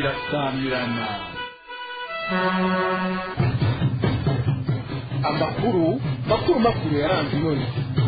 irasamirana amakuru makuru makuru yaranze none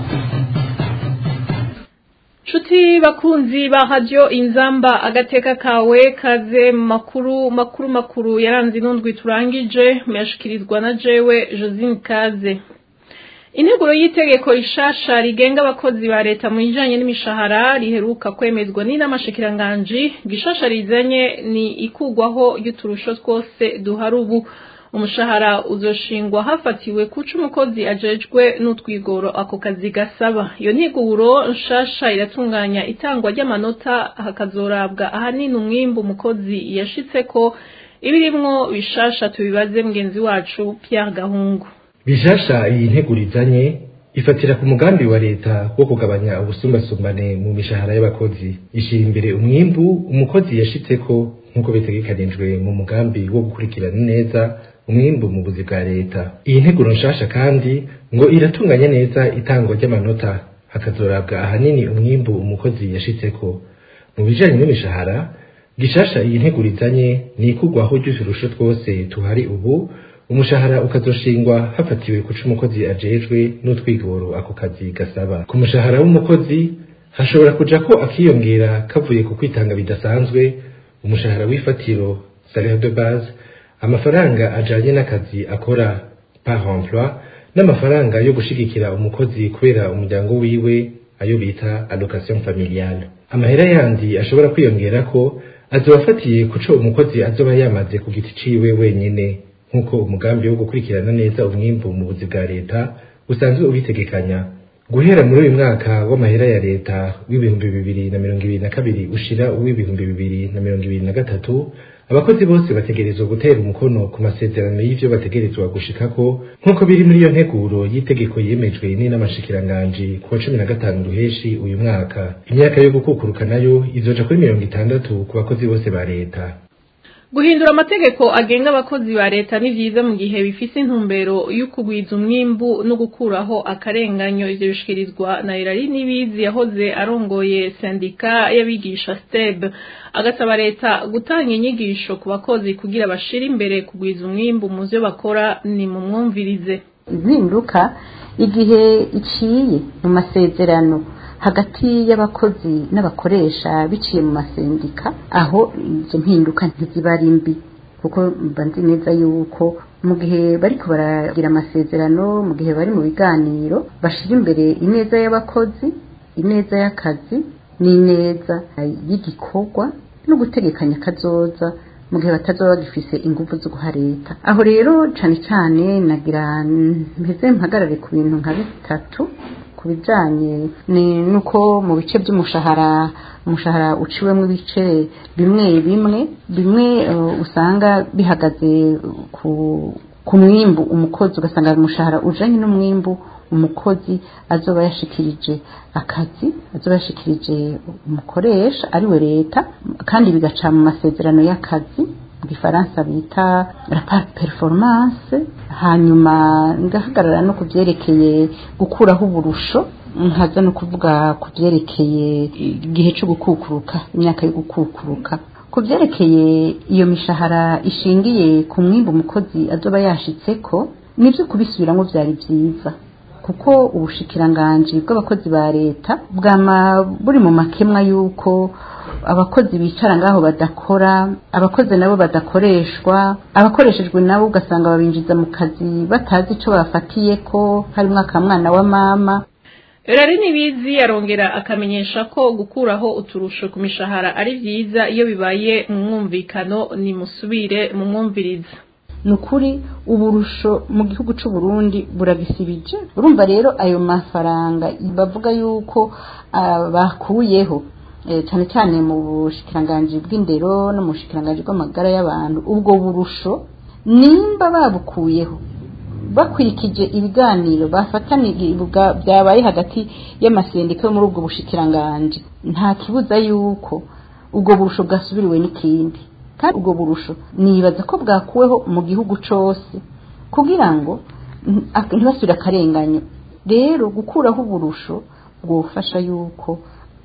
Chuti bakunzi ba radio inzamba agateka kawe kaze mu makuru makuru makuru yaranze inundwi turangije muyashikirizwa na jewe Josine Kaze Integuro y'itegeko rishasha rigenga abakozi ba leta mu bijanye n'imishahara riheruka kwemezwa n'inamashikiranganji gishasha rizanye ni ikugwaho y'uturusho twose duhari ubu umushahara uzoshingwa hafatiwe kuca umukozi ajejwe n'utwigoro ako kazi gasaba iyo ntiguro nshasha iratunganya itangwa ry'amanota hakazorabwa ahanini umwimbu umukozi yashitseko ibirimwo bishasha tubibaze mugenzi wacu Pierre Gahungu bishasha iyi ntegurizanye ifatira ku mugambi wa leta wo kugabanya ubusumbasumbane mu mishahara y'abakozi ishira imbere umwimbu umukozi yashitseko nk'uko bitegekanijwe mu mugambi wo gukurikirana neza umwimbu mu buzi bwa leta iyi nteguro nshasha kandi ngo iratunganya neza itangwa ry'amanota hakazorabwa ahanini umwimbu umukozi yashitseko mu bijanye n'imishahara gishasha iyi ntegurizanye ni ikugwaho ry'uturusho twose tuhari ubu umushahara ukazoshingwa hafatiwe kuca umukozi ajejwe n'utwigoro ako kazi gasaba ku mushahara w'umukozi hashobora kuja ko akiyongera kavuye ku kwitanga bidasanzwe umushahara w'ifatiro salaire de base amafaranga ajanye n'akazi akora par emploi n'amafaranga yo gushigikira umukozi kubera umuryango wiwe ayo bita allocation familiale amahera yandi ashobora kwiyongera ko azobafatiye kuco umukozi azoba yamaze ku giti ciwe wenyene nk'uko umugambi wo gukurikirana neza umwimbu mu buzi bwa leta usanzwe ubitegekanya guhera muri uyu mwaka w'amahera ya leta w'ibihumbi bibiri na mirongo ibiri na kabiri ushira uw'ibihumbi bibiri na mirongo ibiri na gatatu abakozi bose bategerezwa gutera umukono ku masezerano y'ivyo bategerezwa gushikako nk'uko biri muri iyo nteguro y'itegeko yemejwe n'inamashikiranganji ku wa cumi na gatanu ruheshi uyu mwaka imyaka yo gukukuruka nayo izoja kuri mirongo itandatu ku bakozi bose ba leta guhindura amategeko agenga abakozi ba leta ni vyiza mu gihe bifise intumbero y'ukugwiza umwimbu no gukuraho akarenganyo ivyo bishikirizwa na Irari Nibizi yahoze arongoye sendika y'abigisha STEB agasaba leta gutanga inyigisho ku bakozi kugira bashire imbere kugwiza umwimbu mu vyo bakora ni mu mwumvirize impinduka igihe iciye mu masezerano hagati y'abakozi n'abakoresha biciye mu masendika aho izo mpinduka ntiziba ari mbi kuko mba nzi neza yuko mu gihe bariko baragira amasezerano mu gihe bari mu biganiro bashira imbere ineza y'abakozi ineza y'akazi n'ineza y'igikorwa no gutegekanya kazoza mu gihe batazoba bagifise ingufu zo guha leta aho rero cane cane nagira mpeze mpagarare ku bintu nka bitatu ku bijanye nuko mu bice by'umushahara umushahara uciwemo ibice bimwe bimwe bimwe uh, usanga bihagaze ku ku mwimbu umukozi ugasanga umushahara ujanye n'umwimbu umukozi azoba yashikirije akazi azoba yashikirije umukoresha ari we leta kandi bigaca mu masezerano y'akazi mu gifaransa bita rapport performance hanyuma ngahagarara no ku byerekeye gukuraho uburusho nkaza no kuvuga ku byerekeye igihe cyo gukukuruka imyaka yo gukukuruka ku byerekeye iyo mishahara ishingiye ku mwimbu umukozi azoba yashitseko nibyo kubisubiramo byari byiza kuko ubushikiranganji bw'abakozi ba leta bwama buri mu makemwa y'uko abakozi bicara ngaho badakora abakozi nabo badakoreshwa abakoreshejwe nabo ugasanga babinjiza mu kazi batazi icyo bafatiye ko harimo akamwana wa mama Erari nibizi arongera akamenyesha ko gukuraho uturusho ku mishahara ari vyiza iyo bibaye mu mwumvikano ni musubire mu mwumviriza ni ukuri uburusho mu gihugu cy'u Burundi buragisibije urumva rero ayo mafaranga bavuga yuko bakuyeho cyane cyane mu bushikiranganji bw'indero no mu bushikiranganji bw'amagara y'abantu ubwo burusho nimba babukuyeho bakurikije ibiganiro bafatanira byabaye hagati y'amasendika yo muri ubwo bushikiranganji nta kibuza yuko ubwo burusho bwasubiriwe n'ikindi kandi ubwo burusho nibaza ko bwakuweho mu gihugu cyose kugira ngo ntibasubire akarenganyo rero gukuraho uburusho bwofasha yuko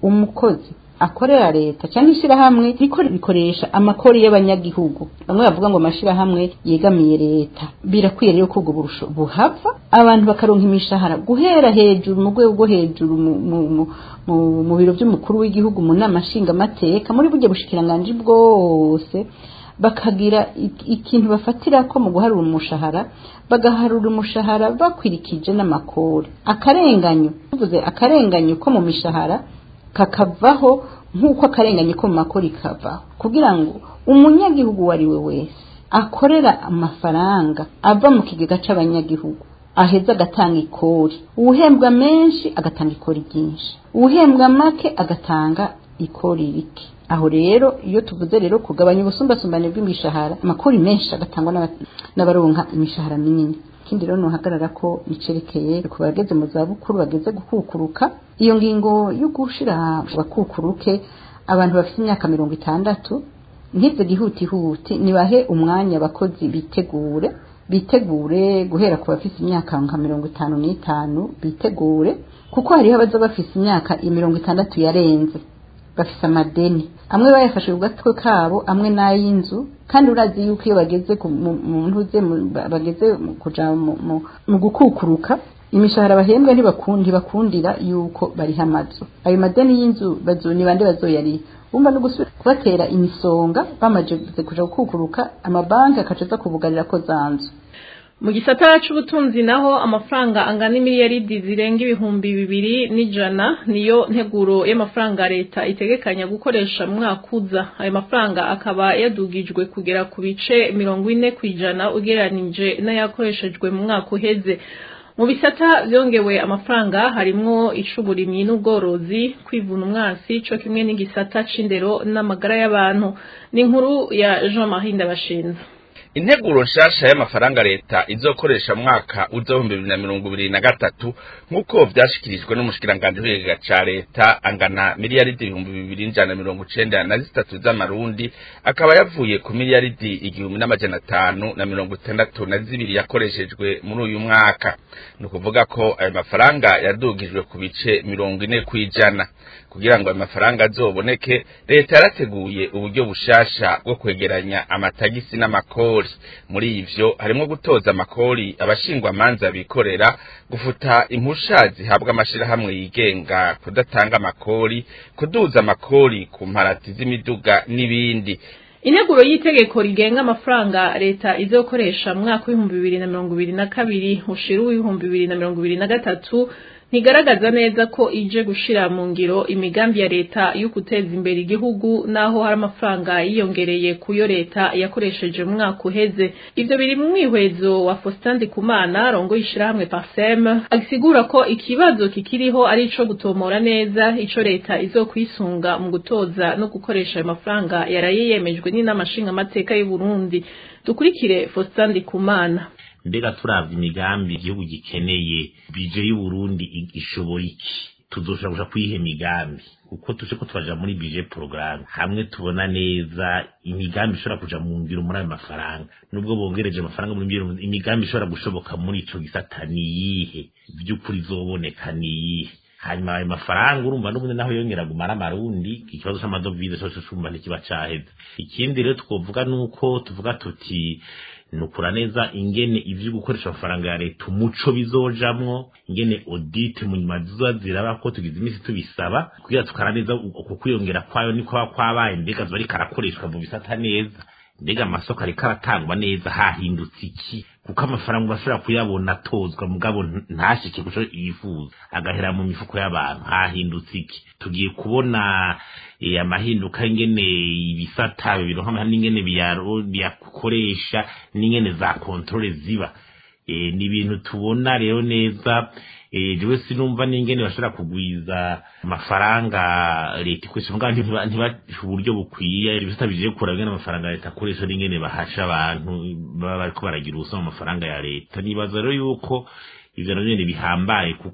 umukozi akorera leta cyangwa ishyirahamwe riko rikoresha amakori y'abanyagihugu bamwe bavuga ngo amashirahamwe yegamiye leta birakwiye rero ko ubwo burusho buhava abantu bakaronka imishahara guhera hejuru mu rwego rwo hejuru mu, mu, mu, mu, mu biro by'umukuru w'igihugu mu nama nshingamateka muri burya bushikiranganji bwose bakagira ik- ikintu bafatira ko mu guharura umushahara bagaharura umushahara bakwirikije n'amakori akarenganyo tuvuze akarenganyo ko mu mishahara kakavaho nk'uko akarenganye ko mu makori kavaho kugira ngo umunyagihugu uwo ari we wese akorera amafaranga ava mu kigega c'abanyagihugu aheza agatanga ikori uwuhembwa menshi agatanga ikori ryinshi uwuhembwa make agatanga ikori rike aho rero iyo tuvuze rero kugabanya ubusumbasumbane bw'imishahara amakori menshi agatangwa n'aba- n'abaronka imishahara minini ikindi rero nuhagarara ko bicerekeye ku bageze mu zabukuru bageze gukukuruka iyo ngingo yo gushira bakukuruke abantu bafite imyaka mirongo itandatu ntize gihutihuti nibahe umwanya abakozi bitegure bitegure guhera ku bafite imyaka nka mirongo itanu n'itanu bitegure kuko hariho abaza bafite imyaka mirongo itandatu yarenze bafise amadeni amwe bayafashe ku gatwe kabo amwe n'ay'inzu kandi urazi yuko iyo bageze ku- mu mu ntuze mu- ba- bageze mu kuja mu- mu- mu gukukuruka imishahara bahembwa ntibakundi ntibakundira yuko bariha amazu ayo madeni y'inzu bazo ni bande bazoyariha bumva no gusubira kubatera imisonga bamaze kuja gukukuruka amabanki akaca aza kubugarira ko za nzu mu gisata c'ubutunzi naho amafaranga angana imiliyaridi zirenga ibihumbi bibiri n'ijana niyo nteguro y'amafaranga leta itegekanya gukoresha mu mwaka uza ayo mafaranga akaba yadugijwe kugera ku bice mirongo ine ku ijana ugereranije n'ayakoreshejwe mu mwaka uheze mu bisata vyongewe amafaranga harimwo icuburimyi n'ubworozi kwivuna umwasi co kimwe n'igisata c'indero n'amagara y'abantu ni inkuru ya Jean Marie Ndabashinze integuro nshasha y'amafaranga leta izokoresha mwaka w'ibihumbi bibiri na mirongo ibiri na gatatu nk'uko vyashikirijwe n'umushikiranganji w'ikigega ca leta angana miliyaridi ibihumbi bibiri n'ijana na mirongo icenda na zitatu z'amarundi akaba yavuye ku miliyaridi igihumbi n'amajana atanu na mirongo itandatu na zibiri yakoreshejwe muri uyu mwaka ni ukuvuga ko ayo mafaranga yadugijwe ku bice mirongo ine kw'ijana kugira ngo ayo mafaranga azoboneke leta yarateguye uburyo bushasha bwo kwegeranya amatagisi n'amakori muri ivyo harimwo gutoza amakori abashingwamanza bikorera gufuta impusha zihabwa amashirahamwe yigenga kudatanga amakori kuduza amakori ku mparati z'imiduga n'ibindi integuro y'itegeko rigenga amafaranga leta izokoresha mu mwaka w'ibihumbi bibiri na mirongo ibiri na kabiri ushira uw'ibihumbi bibiri na mirongo ibiri na gatatu ntigaragaza neza ko ije gushira mu ngiro imigambi ya leta yo guteza imbere igihugu naho hari amafaranga yiyongereye kuyo leta yakoresheje mu mwaka uheze ivyo biri mu mwihwezo wa Faustin Ndikumana rongo yishirahamwe Parsem asigura ko ikibazo kikiriho ari ico gutomora neza ico leta izokwisunga mu gutoza no gukoresha ayo mafaranga yaraye yemejwe n'inama nshingamateka y'u Burundi dukurikire Faustin Ndikumana mbega turavye imigambi igihugu gikeneye bije y'uburundi i- ishobora iki tuzoshobora kuja kuyiha imigambi kuko tuje ko turaja muri bije porogaramu hamwe tubona neza imigambi ishobora kuja mu ngiro muri ayo mafaranga nubwo bongereje amafaranga muri ngiro imigambi ishobora gushoboka muri ico gisata niyihe vy'ukuri izoboneka niyihe hanyuma ayo mafaranga urumva n'ubundi naho yongera gumara amarundi ikibazo c'amadovize cose cumva ntikiba caheze ikindi rero twovuga nuko tuvuga tuti nukura neza ingene ivyo gukoresha amafaranga ya leta umuco bizojamwo ingene audit mu nyuma zizoba ziraba ko tugize imisi tubisaba kugira tukara neza uko kwiyongera kwayo niko kuba kwabaye mbega zoba ariko arakoreshwa mu bisata neza mbega amasoko ariko aratangwa neza hahindutse iki kuko amafaranga bashobora kuyabona atozwa mugabo nta- ntashike kuco yifuza agahera mu mifuko y'abantu hahindutse iki tugiye kubona eh, amahinduka ingene ibisata bironka amahera n'ingene biyaro- biyakoresha n'ingene za kontrole ziba Eh, ni ibintu tubona rero neza eh, jewe sinumva n'ingene bashobora kugwiza amafaranga leta ikoresha mugabo ntiba ntiba uburyo bukwiye ibisata bije kuraba ingene amafaranga leta akoresha n'ingene bahasha abantu baba bariko baragira ubusa mu mafaranga ya leta nibaza rero yuko ivyo navyo nyene bihambaye kuko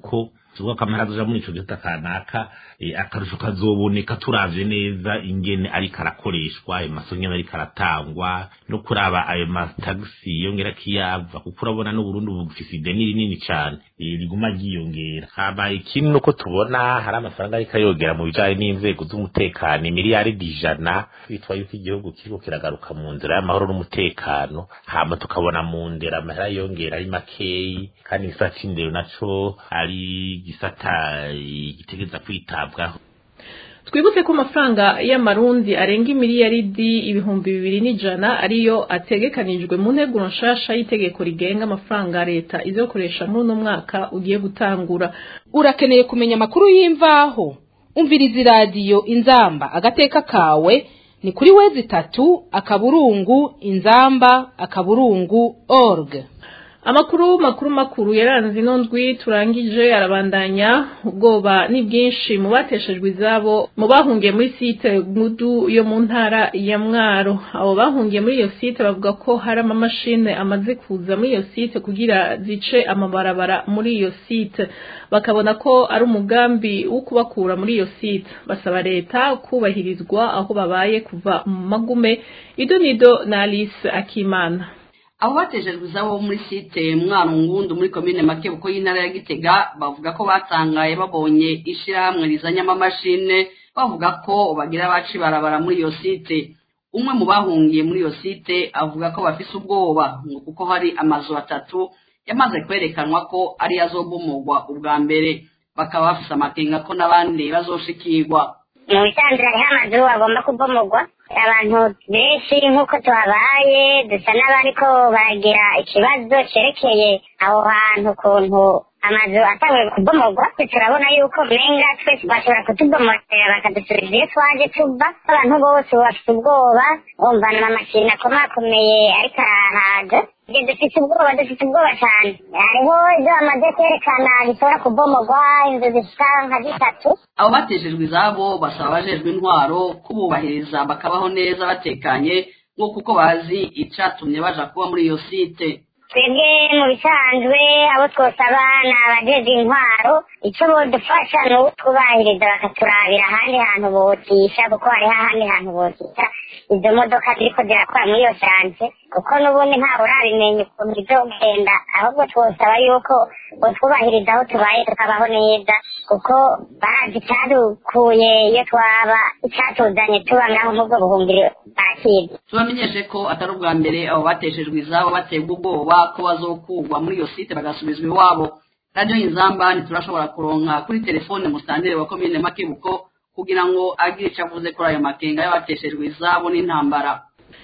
tuvuga ko amahera azoja muri ico gisata kanaka akarusho kazoboneka turavye neza ingene ariko arakoreshwa ayo masoko ingene ariko aratangwa no kuraba ayo matagisi yongera kiyava kuko urabona n'uburundi bufise ideni rinini cane riguma ryiyongera hama ikindi nuko tubona hari amafaranga ariko ayogera mu bijanye n'inzego z'umutekano imiliyaridi ijana bitwa yuko igihugu kiriko kiragaruka mu nzira y'amahoro n'umutekano hama tukabona mu ndera amahera yongera ari makeyi kandi igisata c'indero naco ari igisata gitegereza kwitabwaho twibutse ko amafaranga y'amarundi arenga imiliyaridi ibihumbi bibiri n'ijana ariyo ategekanijwe mu nteguro nshasha y'itegeko rigenga amafaranga leta izokoresha muri uno mwaka ugiye gutangura urakeneye kumenya amakuru y'imvaho umviriza iradiyo inzamba agateka kawe ni kuri wezi itatu akaburungu inzamba akaburungu org amakuru makuru makuru yaranze ino ndwi turangije arabandanya ubwoba ni bwinshi mu bateshejwe izabo mu bahungiye muri site mudu yo mu ntara ya mwaro abo bahungiye muri iyo site bavuga ko hari amamashini amaze kuza muri iyo site kugira zice amabarabara muri iyo site bakabona ko ari umugambi wo kubakura muri iyo site basaba leta kubahirizwa aho babaye kuva mu magume idonido na alice akimana abo batejejwe izabo muri site mwaro ngundu muri komine makebuko y'intara ya gitega bavuga ko batangaye babonye ishirahamwe rizanye amamashine bavuga ko bagira baci barabara muri iyo site umwe mu bahungiye muri iyo site avuga ko bafise ubwoba ngo kuko hari amazu atatu yamaze kwerekanwa ko ari azobomogwa ubwa mbere bakaba bafise amakenga ko n'abandi bazoshikirwa mu bisanzwe hariho amazu agomba kubomogwa abantu benshi nk'uko tuhabaye dusa n'abariko baragira ikibazo cerekeye aho hantu ukuntu amazu atanguye kubomogwa turabona yuko menga twese bashobora kutubomorera bakadusubiza iyo twaje tuva abantu bose bafite ubwoba bumva n'amamashini akomakomeye ariko arahaza ibyo dufite ubwoba dufite ubwoba cyane hariho ibyo bamaze kwerekana bishobora kubomogwa inzu zisa nka zitatu abo batejejwe izabo basaba abajejwe intwaro kububahiriza bakabaho neza batekanye nk'uko uko bazi icatumye baja kuba muri iyo site twebwe mu bisanzwe abo twosaba ni abajeje intwaro icyo bodufasha ni utwubahiriza bakaturabira ahandi hantu botisha kuko hariho ahandi hantu botisha izo modoka ziriko zirakora muri iyo sanse kuko n'ubundi ntawe urabimenya ukuntu bizogenda ahubwo twosaba yuko botwubahiriza aho tubaye tukabaho neza kuko barazi icyadukuye iyo twaba icyatuzanye tuba ngaho mubwo buhungiro barakizi tubamenyeshe ko atari ubwa mbere abo bateshejwe izabo baterwa ubwoba ko bazokugwa muri iyo site bagasubizwa iwabo radiyo inzamba ntiturashobora kuronka kuri telefone musitantire wa komine makebuko kugira ngo agire icyo avuze kuri ayo makenga y'abateshejwe izabo n'intambara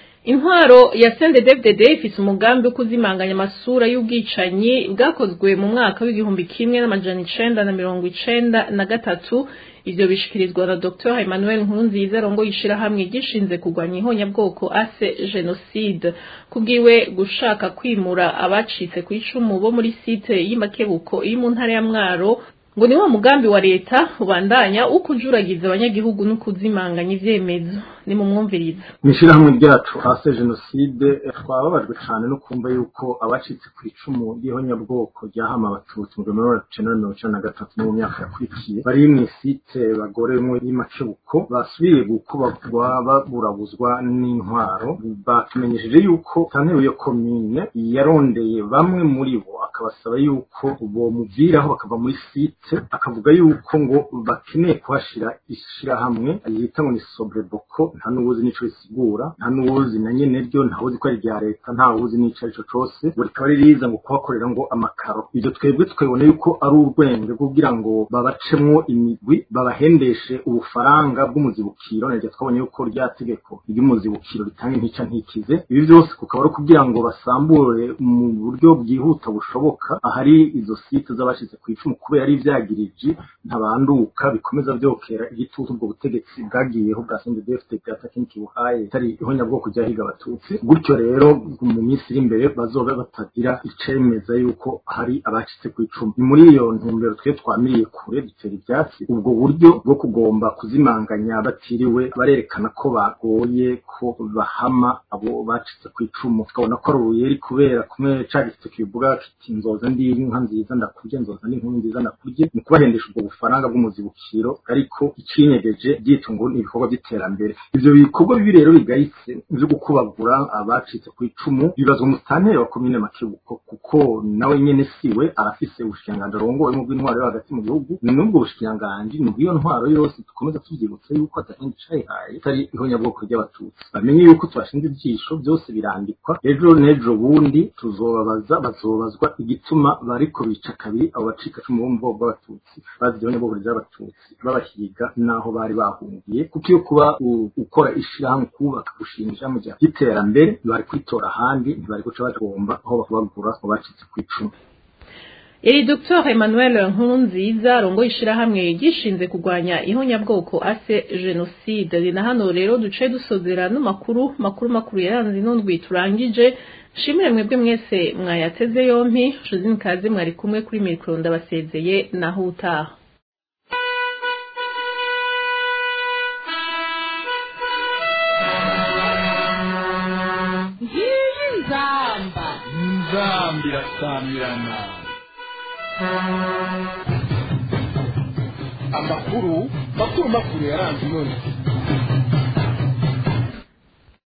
intwaro ya CNDD-FDD ifise umugambi wo kuzimanganya amasura y'ubwicanyi bwakozwe mu mwaka w'igihumbi kimwe n'amajana icenda na mirongo icenda na gatatu ivyo bishikirizwa na Dr Emmanuel Nkurunziza rongo yishirahamwe gishinze kurwanya ihonyabwoko ase genocide kubwiwe gushaka kwimura abacitse ku icumu bo muri site y'imakebuko iri mu ntara ya Mwaro ngo ni wa mugambi wa leta ubandanya wo kujuragiza abanyagihugu no kuzimanganya ivyemezo ni mu mwumviriza mw'ishirahamwe ryacu hase jenoside twababajwe cane no kumva yuko abacitse ku icumu ry'ihonyabwoko ryahama abatutsi mu gihumbi mirongo icenda na mirongo icenda na gatatu no mu myaka yakurikiye bari mw'isite bagoremwe y'imakebuko basubiye gukubagwa baburabuzwa n'intwaro batumenyesheje yuko santero iyo komine yarondeye bamwe muri bo akabasaba yuko bomuviraho bakava muri site akavuga yuko ngo bakeneye kuhashira ishirahamwe yita ngo ni sobreboko nta n'uwuzi n'ico risigura nta n'uwuzi na nyene ryo ntawuzi ko ari rya leta ntawuzi n'ico arico cose ngo rikaba ririza ngo kuhakorera ngo amakaro ivyo twebwe twebona yuko ari urwenge kugira ngo babacemwo imigwi babahendeshe ubufaranga bw'umuzibukiro naryo twabonye yuko rya tegeko ry'umuzibukiro ritanga intica ntikize ibi vyose kukaba ari kugira ngo basambure mu buryo bwihuta bushoboka ahari izo site z'abashize ku icumu kubera ari ivyagiriji ntabanduka bikomeza vyokera igitutu ubwo butegetsi bwagiyeho bwa CNDD-FDD jenoside atakindi kibuhaye itari ihonyabwoko ryahiga abatutsi gutyo rero mu minsi iri imbere bazoba batagira icemeza yuko hari abacitse ku icumu ni muri iyo ntumbero twe twamiriye kure dutera ibyatsi ubwo buryo bwo kugomba kuzimanganya batiriwe barerekana ko bagoye ko bahama abo bacitse ku icumu tukabona ko ari uruyeri kubera kumwe ca gisito kivuga kiti nzoza ndi inka nziza ndakurye nzoza ndi inkuru nziza ndakurye ni kubahendesha ubwo bufaranga bw'umuzibukiro ariko icinyegeje byitwa ngo ni ibikorwa by'iterambere ivyo bikorwa bibi rero bigayitse vyo gukubagura abacitse ku icumu bibazwa umusantere wa komine makebuko kuko nawe nyene siwe arafise ubushikiranganji arongowemo bw'intwaro yo hagati mu gihugu ni n'ubwo bushikiranganji ni bw'iyo ntwaro yose dukomeza tuvyibutsa yuko atahindi cayihaye atari ihonyabwoko ry'abatutsi bamenye yuko tubashinze ivyisho byose birandikwa ejo n'ejo bundi tuzobabaza bazobazwa igituma bariko bica kabiri abo bacika cumu bo mu bwoko bw'abatutsi bazi ihonyabwoko ry'abatutsi babahiga n'aho bari bahungiye kuko iyo kuba u- ukora ishirahamwe kubaka gushinga ishirahamwe rya ry'iterambere bari kwitora ahandi ntibari guca bagomba aho bakubagura abo bacitse ku icumu iri Dr Emmanuel Nkurunziza arongoye ishirahamwe gishinze kurwanya ihonyabwoko ase genocide ni na hano rero duce dusozera n'amakuru makuru makuru yaranze inundwi turangije shimire mwebwe mwese mwayateze yompi Josine Kaze mwari kumwe kuri mikro ndabasezeye naho utaha ngiyi nzamba nzambi irasamirana amakuru makuru makuru yaranze inoni